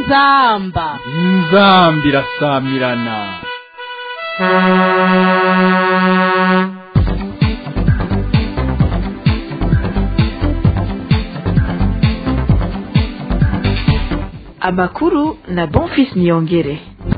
inzamba inzambi irasamirana amakuru na bonfis niyongere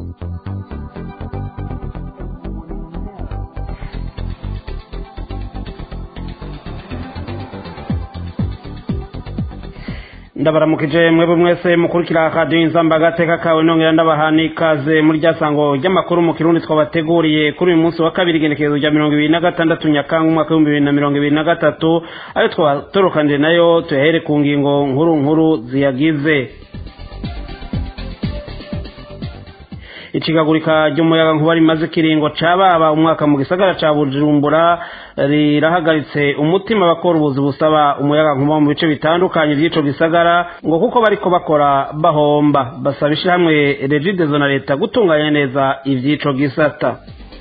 ndabaramukije mwebwe mwese mukurikira radiyo inzamba agateka kawe nongera ndabaha n'ikaze muri rya sango ry'amakuru mu kirundi twabateguriye kuri uyu munsi wa kabiri igenekerezo rya mirongo ibiri na gatandatu nyakanga umwaka w'ibihumbi bibiri na mirongo ibiri na gatatu ayo twatorokanije nayo tuyahere ku ngingo nkuru nkuru ziyagize icikagurika ry'umuyaga nkuba rimaze ikiringo cababa umwaka mu gisagara ca bujumbura rirahagaritse umutima bakora ubuzi busaba umuyaga nkuba mu bice bitandukanye vy'ico gisagara ngo kuko bariko bakora bahomba basaba ishirahamwe regidezo na leta gutunganya neza ivy'ico gisata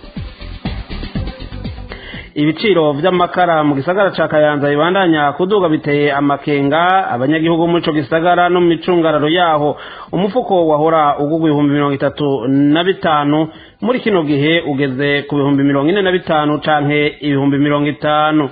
ibiciro vy'amakara mu gisagara ca kayanza bibandanya kuduga biteye amakenga abanyagihugu muri ico gisagara no mu micungararo yaho umufuko wahora ugugwa ibihumbi mirongo itatu na bitanu muri kino gihe ugeze ku bihumbi mirongo ine na bitanu canke ibihumbi mirongo itanu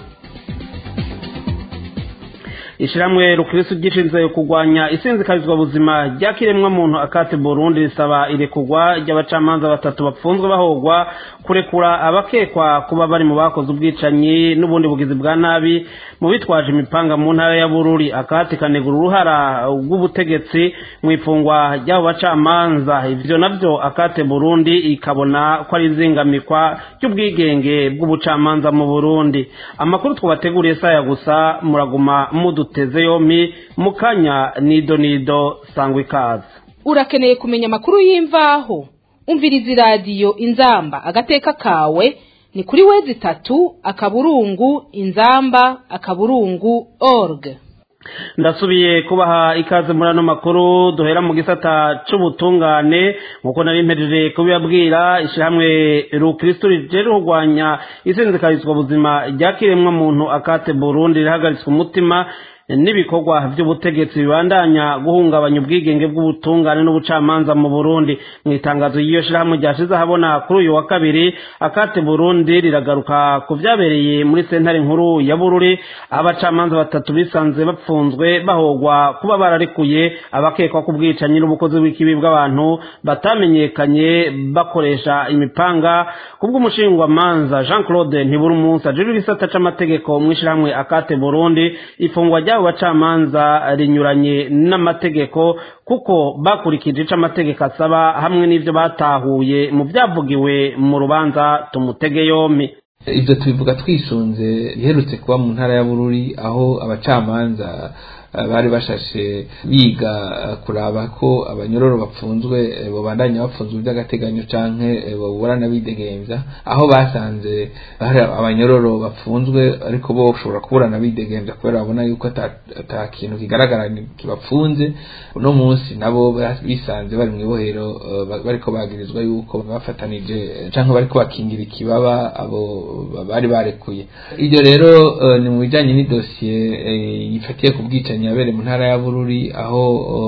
ishiramwe rukristo gishinzwe kurwanya isinzikarizwa buzima rya kiremwa muntu akate Burundi risaba irekurwa ry'abacamanza batatu bapfunzwe bahogwa kurekura abakekwa kuba bari mu bakoze ubwicanyi n'ubundi bugizi bwa nabi mu bitwaje imipanga mu ntara ya Bururi akate kanegura uruhara rw'ubutegetsi mu ifungwa ry'abo bacamanza ivyo navyo akate Burundi ikabona ko ari izingamikwa ry'ubwigenge bw'ubucamanza mu Burundi amakuru twabateguriye saya gusa muraguma mudu duteze yompi mu kanya nido nido sangwa ikaze urakeneye kumenya amakuru y'imvaho umviriza iradiyo inzamba agateka kawe ni kuri wezi itatu akaburungu inzamba akaburungu org ndasubiye kubaha ikaze muri ano makuru duhera mu gisata c'ubutungane nk'uko nari mpejeje kubibabwira ishyirahamwe rukristo rije rurwanya isinzikarizwa buzima rya kiremwa muntu akate burundi rihagaritswe umutima n'ibikorwa by'ubutegetsi bibandanya guhungabanya ubwigenge bw'ubutungane n'ubucamanza mu Burundi mu itangazo y'iyo shirahamwe ryashize ahabona kuri uyu wa kabiri akate Burundi riragaruka ku vyabereye muri sentare nkuru ya Bururi abacamanza batatu bisanze bapfunzwe bahogwa kuba bararekuye abakekwa ku bwicanyi n'ubukozi bw'ikibi bw'abantu batamenyekanye bakoresha imipanga kubw'umushingwamanza Jean Claude Ntiburumunsi ajejwe igisata c'amategeko mu ishirahamwe akate Burundi ifungwa ry'abo bacamanza rinyuranye n'amategeko kuko bakurikije ico amategeko asaba hamwe n'ivyo batahuye mu vyavugiwe mu rubanza tumutege yompi ibyo tubivuga twisunze biherutse kuba mu ntara ya bururi aho abacamanza bari bashashe biga kuraba ko abanyororo bapfunzwe babandanya bapfunzwe by'agateganyo canke baburana bidegemvya aho basanze hari abanyororo bapfunzwe ariko bo bashobora kuburana bidegemvya kubera babona yuko ata kintu kigaragara kibapfunze uno munsi nabo bisanze bari mw'ibohero bariko bagirizwa yuko bafatanije canke bariko bakingira ikibaba abo bari barekuye iryo rero ni mu bijanye n'idosiye yifatiye ku bwicanyi yabere mu ntara ya bururi aho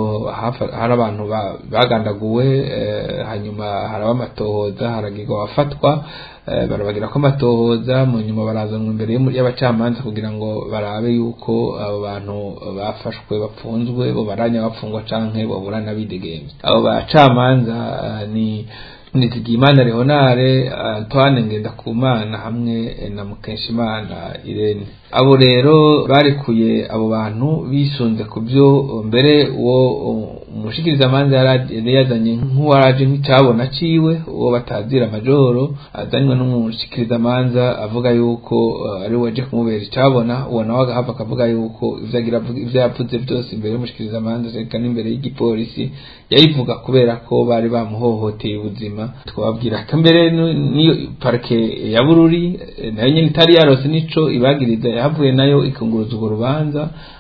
hari abantu bagandaguwe hanyuma haraba amatohoza haragirwa abafatwa barabagira ko amatohoza mu nyuma barazanwa imbere y'abacamanza kugira ngo barabe yuko abo bantu bafashwe bapfunzwe bo baranya bapfungwa canke baburana bidegemvye abo bacamanza ni nizigimana leonare antoine ngendakumana hamwe na mukeshimana irene abo rero barekuye abo bantu bisunze ku byo mbere uwo umushikirizamanza yari yazanye nk'uwaraje nk'icyabona ciwe uwo batazira majoro azanywe n'umushikirizamanza avuga yuko ari we waje kumubera icyabona uwo nawe agahava akavuga yuko ivyo yavuze byose imbere y'umushikirizamanza reka n'imbere y'igipolisi yayivuga kubera ko bari bamuhohoteye ubuzima twababwira ko mbere niyo parike ya bururi nayo nyine itari yarose nico ibagiriza yahavuye nayo ikunguruza urwo rubanza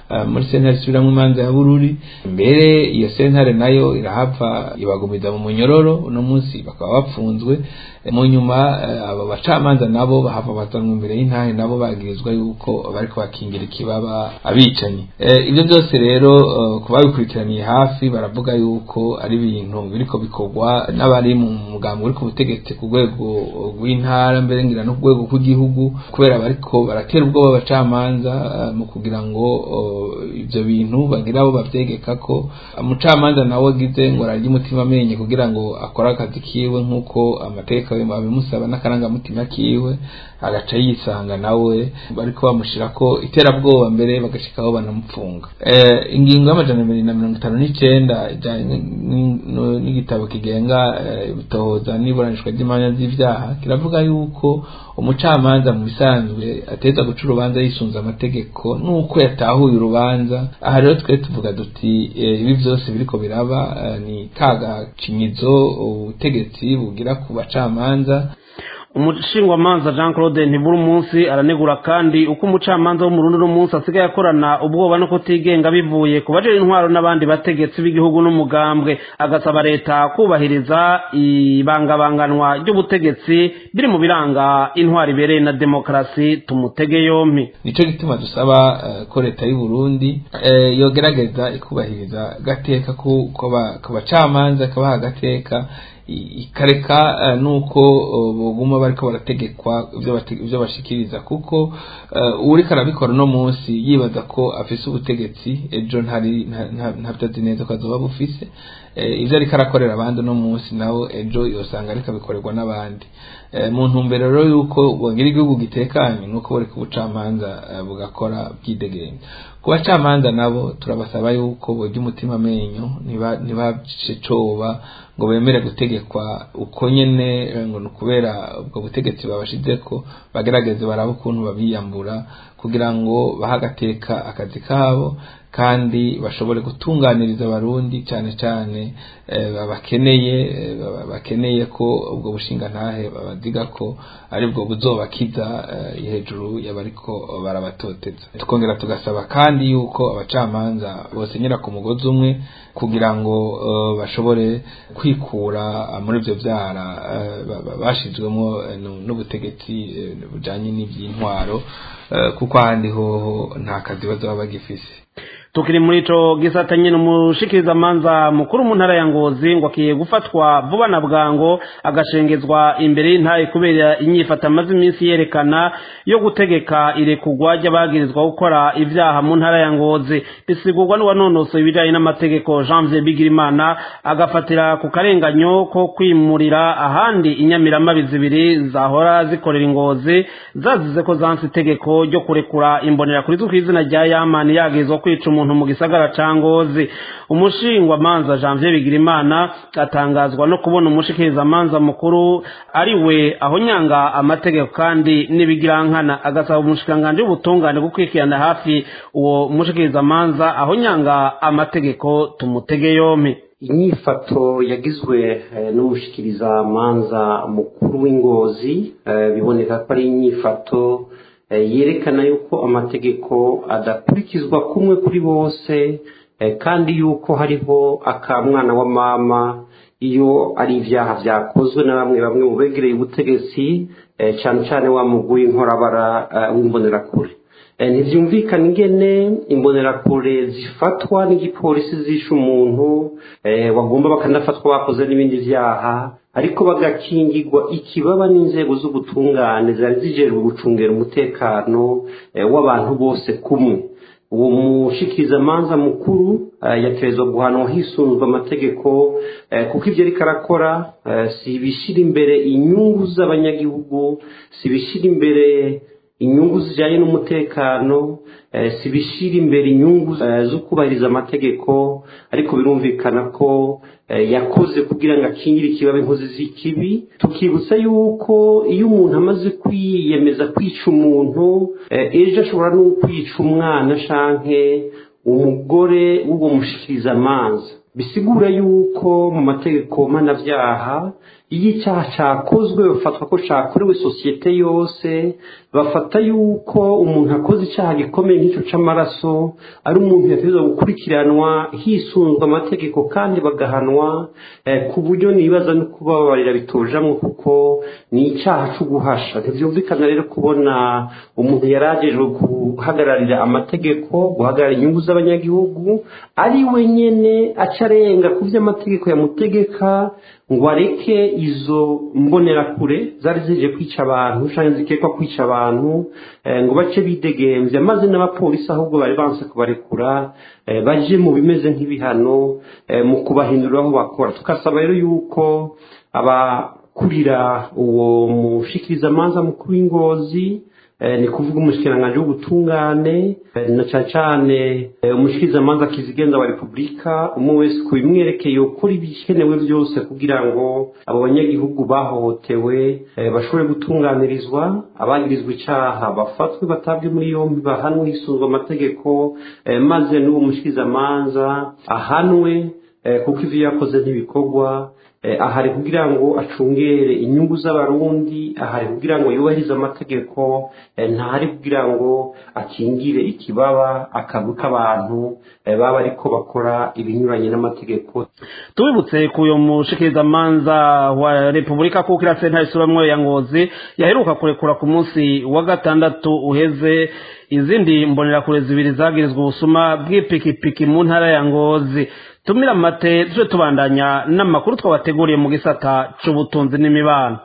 muri sentare isubiramwo imanza ya bururi mbere iyo sentare nayo irahava ibagumiza mu munyororo uno munsi bakaba bapfunzwe mu nyuma abo bacamanza nabo bahava bazanwa imbere y'intahe nabo bagirizwa yuko bariko bakingira ikibaba abicanyi ibyo byose rero ku babikurikiraniye hafi baravuga yuko ari ibintu biriko bikorwa n'abari mu mugambi uri ku butegetsi ku rwego rw'intara mbere ngira no ku rwego rw'igihugu kubera bariko baratera ubwoba abacamanza mu kugira ngo ibyo bintu bagira abo bavyegeka ko umucamanza nawe agize ngo ararya umutima amenye kugira ngo akore akazi kiwe nk'uko amategeko babimusaba n'akarangamutima kiwe agaca yisanga nawe bariko bamushira ko iterabwoba mbere bagashikaho banamupfunga ingingo y'amajana abiri na mirongo itanu n'icenda ijanye n'igitabo kigenga ibitohoza n'iburanishwa ry'imanza z'ivyaha kiravuga yuko umucamanza mu bisanzwe ateza guca urubanza yisunze amategeko nuko yatahuye urubanza aha rero twe tuvuga duti ibi byose biriko biraba ni kagacinyizo ubutegetsi bugira ku bacamanza umushingwamanza jean claude ntibura umunsi aranegura kandi uko umucamanza wo mu rundi munsi asigaye akorana ubwoba no kutigenga bivuye ku bajejwe intwaro n'abandi bategetsi b'igihugu n'umugambwe agasaba leta kubahiriza ibangabanganwa ry'ubutegetsi biri mu biranga intwaro ibereye na demokarasi tumutege yompi nico gituma dusaba ko leta y'u Burundi yogerageza ikubahiriza gateka ku bacamanza kabaha agateka ikareka nuko buguma bariko barategekwa ivyo bashikiriza kuko uriko arabikora no munsi yibaza ko afise ubutegetsi ejo ntari ntavyo azi neza ko azoba bufise ivyo ariko arakorera abandi no munsi nawe ejo yosanga ariko abikorerwa n'abandi mu ntumbero rero yuko bogira igihugu gitekanye nuko buri ku bucamanza bugakora bwidegenya ku bacamanza nabo turabasaba yuko bogira umutima amenyo ntibace coba ngo bemere gutegekwa uko nyene ngo ni ukubera ubwo butegetsi babashizeko bagerageze barabe ukuntu babiyambura kugira ngo bahe agateka akazi kabo kandi bashobore gutunganiriza abarundi cyane cyane bakeneye bakeneye ko ubwo bushinga ntahe babaziga ko aribwo buzobakiza hejuru y'abariko barabatoteza tukongera tugasaba kandi yuko abacamanza bosenyera ku mugozi umwe kugira ngo bashobore kwikura muri ibyo byara bashizwemo n'ubutegetsi bujanye n'iby'intwaro kuko ahandi hoho nta kazi bazaba bagifise tukiri muri ico gisata nyene umushikiriza manza mukuru mu ntara ya ngozi ngo akiye gufatwa vuba na bwango agashengezwa imbere y'intaye kubera inyifata amaze iminsi yerekana yo gutegeka irekugwa ry'abagirizwa gukora ivyaha mu ntara ya ngozi bisigurwa n'uwanonosoye ibijanye n'amategeko janvier bigirimana agafatira ku karenganyo ko kwimurira ahandi inyamiramabi zibiri zahora zikorera ingozi zazize ko zanse itegeko ryo kurekura imbonera kuri zwi kw'izina rya yamani yagirizwa kwica umuntu mu gisagara ca ngozi umushingwa manza janvier bigirimana atangazwa no kubona umushikiriza manza mukuru ari we aho nyanga amategeko kandi n'ibigirankana agasaba umushikiranganji w'ubutungane gukurikirana hafi uwo mushikiriza manza aho nyanga amategeko tumutege yompi inyifato yagizwe n'umushikiriza manza mukuru w'ingozi biboneka ko ari inyifato yerekana yuko amategeko adakurikizwa kumwe kuri bose kandi yuko hariho akamwana wa mama iyo ari ibyaha byakozwe na bamwe bamwe mu begereye ubutegetsi cyane cyane wa mugwi inkorabara w'imbonerakure ntibyumvikana ingene imbonerakure zifatwa n'igipolisi zishe umuntu bagomba bakanafatwa bakoze n'ibindi byaha ariko bagakingirwa ikibaba n'inzego z'ubutungane zari zijejwe gucungera umutekano w'abantu bose kumwe uwo mushikirizamanza mukuru yaterezwa guhanwa hisunzwe amategeko kuko ibyo ariko arakora si ibishyira imbere inyungu z'abanyagihugu si ibishyira imbere inyungu zijyanye n'umutekano si ibishyira imbere inyungu zo kubahiriza amategeko ariko birumvikana ko yakoze kugira ngo akingire ikibabi inkozi z'ikibi tukibutsa yuko iyo umuntu amaze kwiyemeza kwica umuntu ejo ashobora no kwica umwana shanke umugore w'uwo mushikiriza amazi bisigura yuko mu mategeko mpanabyaha iyo icyaha cyakozwe bafatwa ko cyakorewe sosiyete yose bafata yuko umuntu akoze icyaha gikomeye nk'icyo cy'amaraso ari umuntu yategerezwa gukurikiranwa hisunzwe amategeko kandi bagahanwa ku buryo nibaza no kubabarira bitojamwo kuko ni icyaha cyo guhasha ntibyumvikana rero kubona umuntu yaragejwe guhagararira amategeko guhagarara inyungu z'abanyagihugu ari we nyine aca arenga ku byo amategeko yamutegeka ngo areke izo mbonerakure zari zije kwica abantu cyangwa zikekwa kwica abantu ngo bace bidegembya maze n'abapolisi ahubwo bari banse kubarekura baje mu bimeze nk'ibihano mu kubahindura aho bakora tugasaba rero yuko abakurira uwo mushikirizamanza mukuru w'ingozi ni kuvuga umushyikiranganje w'ubutungane na cyane cyane umushikirizamanza kizigenza wa repubulika umwe wese ku bimwerekeye ukora ibikenewe byose kugira ngo abo banyagihugu bahohotewe bashobore gutunganirizwa abagirizwa icyaha bafatwe batabwe muri yombi bahanwe hisunzwe amategeko maze n'uwo mushikirizamanza ahanwe kuko ibyo yakoze ntibikorwa ahari kugira ngo acungere inyungu z'abarundi ahari kugira ngo yubahirize amategeko ntahari kugira ngo akingire ikibaba akagu k'abantu baba ariko bakora ibinyuranye n'amategeko tubibutse ku uyu mushikirizamanza wa repubulika kuko iriya sentare isubamwo ya ngozi yaheruka kurekura ku munsi wa gatandatu uheze izindi mbonerakure zibiri zagirizwa ubusuma bw'ipikipiki mu ntara ya ngozi tumira amate tuje tubandanya n'amakuru twabateguriye mu gisata c'ubutunzi n'imibano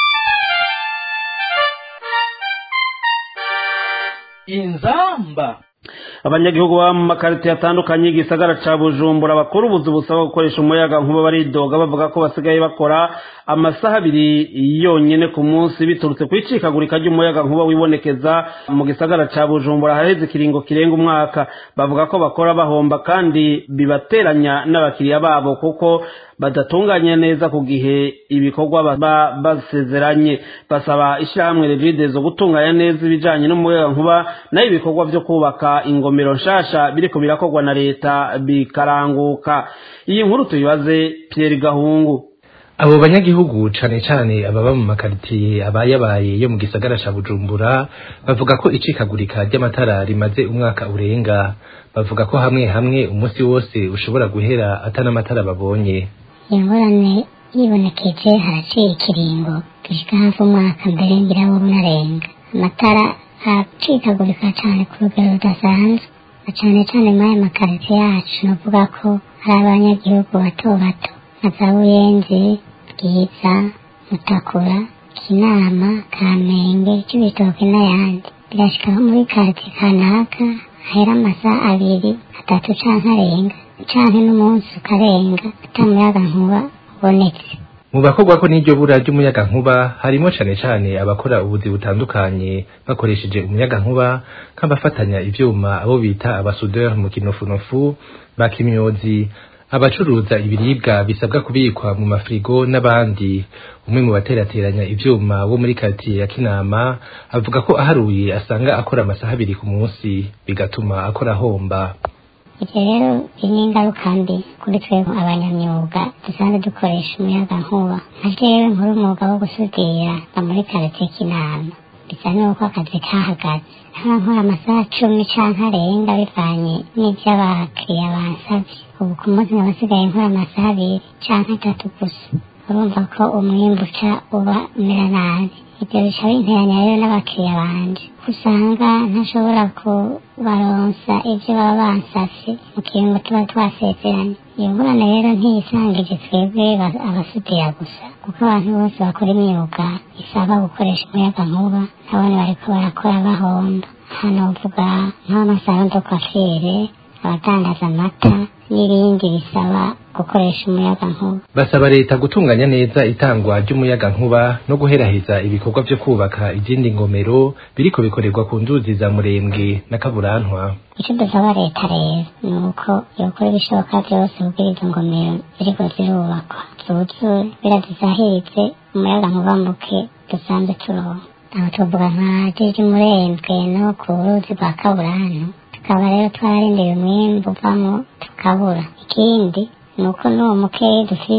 inzamba abanyagihugu baba mu makarito atandukanye y'igisagara ca bujumbura bakora ubuzi busaba gukoresha umuyaga nkuba baridoga bavuga ko basigaye bakora amasaha abiri yonyene ku munsi biturutse ku icikagurika ry'umuyaga nkuba wibonekeza mu gisagara ca bujumbura haheze ikiringo kirenga umwaka bavuga ko bakora bahomba kandi bibateranya n'abakiriya babo kuko badatunganye neza ku gihe ibikorwa baba basezeranye basaba ishyirahamwe revide zo gutunganya neza ibijanye n'umuyaga nkuba nayo ibikorwa vyo kubaka ingomero nshasha biriko birakorwa na leta bikaranguka iyi nkuru tuyibaze Pierre Gahungu abo banyagihugu cane cane ababa mu makaritiye abayabaye yo mu gisagara ca Bujumbura bavuga ko icikagurika ry'amatara rimaze umwaka urenga bavuga ko hamwe hamwe umunsi wose ushobora guhera atana amatara babonye ingorane yibonekeje haraciye ikiringo gishika hafi umwaka mbere ngira wo unarenga amatara aracikagurika cane ku rugero rudasanzwe na cane cane muri aya makaritiye yacu novuga ko hari abanyagihugu bato bato nka za buyenzi bwiza mutakura kinama kamenge c'ibitoke n'ayandi birashika nko muri karitiye kanaka hahera amasaha abiri atatu canke arenga canke n'umunsi ukarenga ata muyaga nkuba ubonetse mu bakorwa ko n'iryo bura ry'umuyaga nkuba harimo cane cane abakora ubuzi butandukanye bakoresheje umuyaga nkuba nk'abafatanya ivyuma abo bita abasudeur mu kinofunofu bakimyozi abacuruza ibiribwa bisabwa kubikwa mu mafrigo n'abandi umwe mu baterateranya ivyuma wo muri karitiye ya kinama avuga ko aharuye asanga akora amasaha abiri ku munsi bigatuma akora ahomba ivyo rero biri n'ingaruka mbi kuri twebwe abanyamyuga dusanzwe dukoresha umuyaga nkuba nka jewe nkora umwuga wo gusudira mba muri karitiye kinama bisa n'uko akazi kahagaze nkaba nkora amasaha cumi canke arenga bivanye n'ivyo abakiriya bansavye ubu ku munsi nkaba nsigaye nkora amasaha abiri canke atatu gusa urumva ko umwimbu uca uba umera nabi ibyo bica binteranya rero n'abakiriya banje usanga ntashobora kubaronsa ibyo baba bansavye mu kiringo tuba twasezeranye iyo ngorane rero ntiyisangije twebwe abasudira gusa kuko abantu bose bakora imyuga isaba gukoresha umuyaga nkuba nabone bariko barakora bahomba hano uvuga nk'amasaha do kwafire abadandaza amata n'ibindi bisaba gukoresha umuyaga nkuba basaba leta gutunganya neza itangwa ry'umuyaga nkuba no guheraheza ibikorwa vyo kubaka izindi ngomero biriko bikorerwa ku nzuzi za murembwe na kaburantwa icyo dusaba leta rero ni uko yokora ibishoboka byose kugira izo ngomero ziriko zirubakwa zuzure birazizahiritse umuyaga nkuba muke dusanzwe turonka aho tuvuga nka jiji murembwe no ku ruzi rwa kaburantu tukaba rero twararindiriye umwimbu uvamo tukabura ikindi ni uko n'uwo mukeyi dufise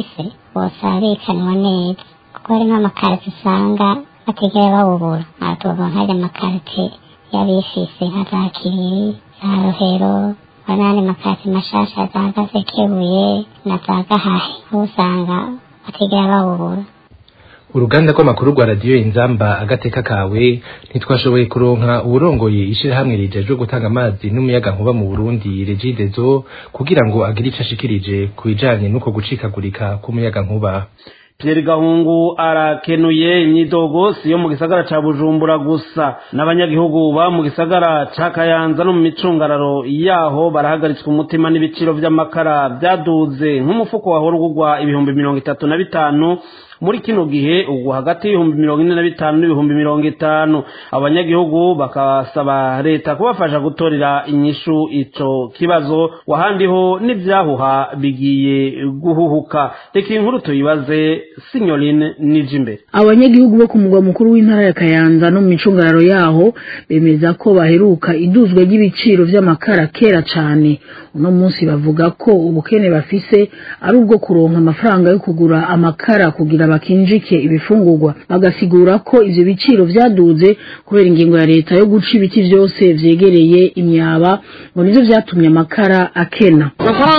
bosabikanwa neza kuko hari nk'amakarite usanga batigera bawubura aha tuvuga nk'aya makarite y'abifise nka za kiriri za rohero n'andi makarite mashasha za gasekebuye na za gahahe aho usanga batigera bawubura uruganda rw'amakuru rwa radiyo inzamba agateka kawe ntitwashoboye kuronka uwurongoye ishirahamwe rijejwe gutanga amazi n'umuyaga nkuba mu burundi regidezo kugira ngo agire ico ashikirije ku bijanye n'uko gucikagurika k'umuyaga nkuba Pierre Gahungu arakenuye imyidogo si yo mu gisagara ca Bujumbura gusa n'abanyagihugu ba mu gisagara ca Kayanza no mu micungararo yaho barahagaritswe umutima n'ibiciro vy'amakara vyaduze nk'umufuko wahora ugurwa ibihumbi mirongo itatu na bitanu muri kino gihe ubwo hagati y'ibihumbi mirongo ine na bitanu n'ibihumbi mirongo itanu abanyagihugu bakasaba leta kubafasha gutorera inyishu ico kibazo wahandiho n'ivyahuha bigiye guhuhuka reka inkuru tuyibaze sinyorine nije imbere abanyagihugu bo ku mugwa mukuru w'intara ya kayanza no mu micungararo yaho bemeza ko baheruka iduzwa ry'ibiciro vy'amakara kera cane uno munsi bavuga ko ubukene bafise ari ubwo kuronka amafaranga yo kugura amakara kugira bakinjike ibifungurwa bagasigura ko ivyo biciro vyaduze kubera ingingo ya leta yo guca ibiti vyose vyegereye imyaba ngo nivyo vyatumye amakara akena amakara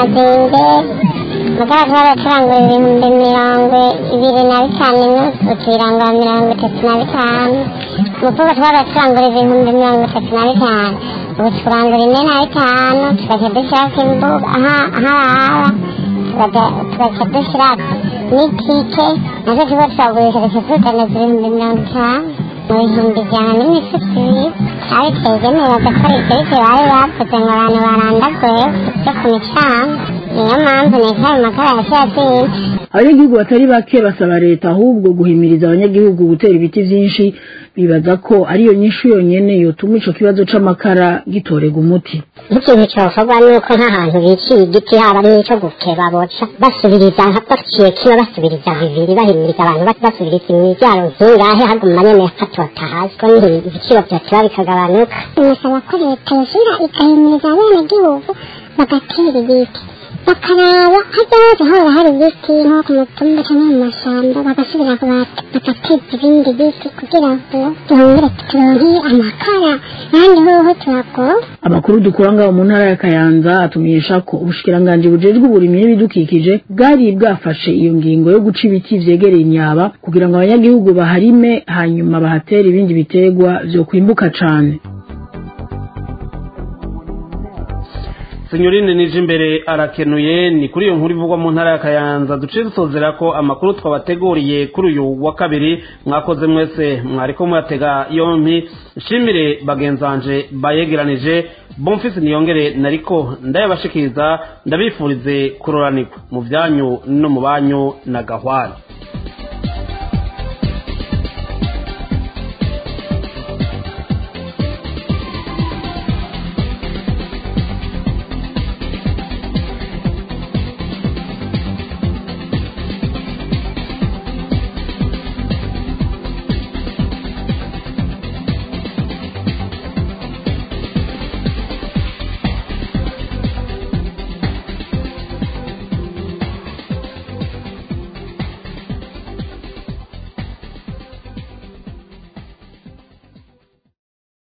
nyine azinze amakara turaba turangura ibihumbi mirongo ibiri na bitanu nusu tuyirangura mirongo itatu na bitanu umufuka turaba turangura ibihumbi mirongo itatu na bitanu ubu turangura ine na bitanu tugaca dushyirako imbuga aharara tugaca dushyirako n'itike nazo tuba turagurisha duca tudandaza ibihumbi mirongo itanu mu bihumbi ijana n'imifuka ibiri ari twegemerewe ko ibyo bite bari bavuze ngo abantu barandaguye byo ku micanga niyo mpamvu leta ayo makara yaciye azinze abanyagihugu batari bake basaba leta ahubwo guhimiriza abanyagihugu gutera ibiti vyinshi bibaza ko ariyo nyishu yonyene yotuma ico kibazo c'amakara gitorega umuti nk'ikintu cyokorwa ni uko nk'ahantu biciye igiti haba n'ico gukeba boca basubiriza baciye kino basubiriza bibiri bahimiriza abantu basubiriza imivyaro nk'ingahe haguma nyene hatota hasi ko niho ibiciro vyoteba bikagabanuka nasaba ko leta yosubira igahimiriza abenegihugu bagatera ibiti bakaraba hajya hose haba hari ibiti nko ku mutumba cyangwa mu mashyamba bagasubira bagateza ibindi biti kugira ngo duhungire turonke amakara ahandi hoho turagora amakuru dukura ngaho mu ntara ya kayanza atumenyesha ko ubushikiranganji bujejwe uburimyi n'ibidukikije bwari bwafashe iyo ngingo yo guca ibiti vyegereye imyaba kugira ngo abanyagihugu baharime hanyuma bahatere ibindi biterwa vyo kwimbuka cane sinyorine nije imbere arakenuye ni kuri iyo nkuru ivugwa mu ntara ya kayanza duciye dusozera ko amakuru twabateguriye kuri uyu wa kabiri mwakoze mwese mwariko muyatega yompi nshimire bagenzanje bayegeranije bomfisi niyongere nariko ndayabashikiriza ndabifurize kuroranirwa mu byanyu no mu banyu na gahwana